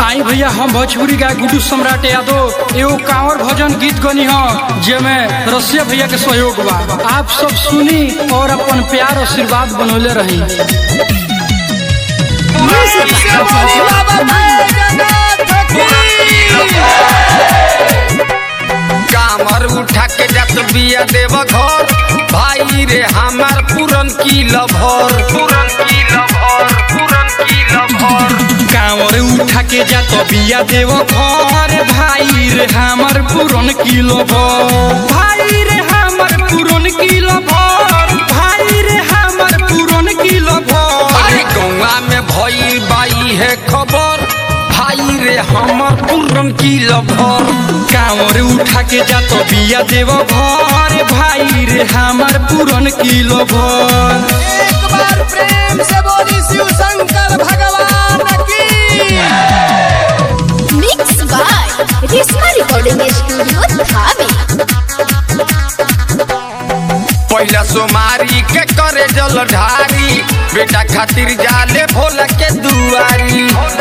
आई भैया हम भोजपुरी गाय गुड्डू सम्राट यादव एगो कांवर भजन गीत गनी ह जेमे रसिया भैया के सहयोग बा आप सब सुनी और अपन प्यार आशीर्वाद बनौले रही कामर उठा के जात बिया देव घर भाई रे हमार पूरन की लभर पूरन की लभर पूरन की लभर कांवर उठा के जा तो बिया देव घर भाई रे हमर पुरन किलो भर भाई रे हमर पुरन किलो भर भाई रे हमर पुरन किलो भर अरे गौवा में भई बाई है खबर भाई रे हमर पूरन की लभर कांवर उठा के जा तो बिया देव घर भाई रे हमर पुरन किलो भर एक बार प्रेम से बोली शिव शंकर भगवान की Mixed by Risma Recording Studio, Dhabi. पहला सोमारी के करे जल ढारी बेटा खातिर जाले भोला के दुआरी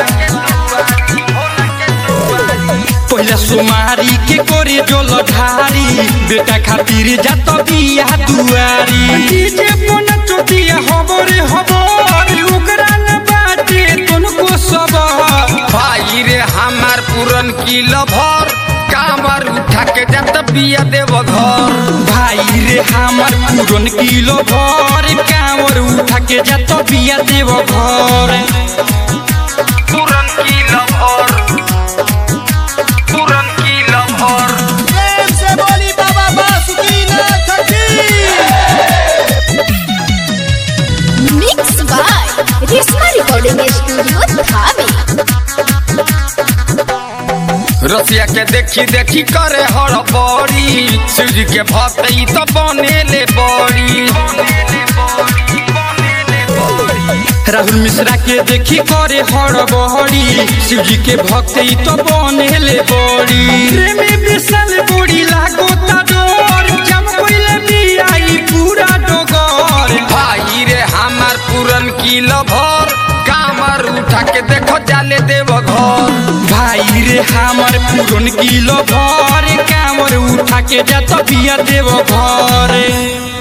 पहला सुमारी के कोरे जोल ढारी बेटा खातिर जात बिया दुआरी डीजे पन चोटिया हबरे हबर ओकरा न बाटे तनको सबर भाई रे हमार पूरन की लभर कामर उठा के जात बिया देव घर भाई रे हमर पुरन किलो भर कांवर उठा के जात बिया देव घर पूरन की लभर पूरन की लभर प्रेम से बोली बाबा बासुकीनाथ की Mixed by Risma Recording Studio, Dhabi. रसिया के देखी देखी करे हड़बड़ी शिवजी के भक्ति तो बनेले बड़ी राहुल मिश्रा के देखी करे हड़बड़ी शिवजी के भक्ति तो बनेले बड़ी प्रेमी विशाल बड़ी लागो ता डोर जम कोइले बियाई पूरा डोगर भाई रे हमार पूरन की लभर कामर उठा के देखो जाले देव घर भाई रे हमर पुरन किलो भर कामर उठा के जा तो बिया देव घर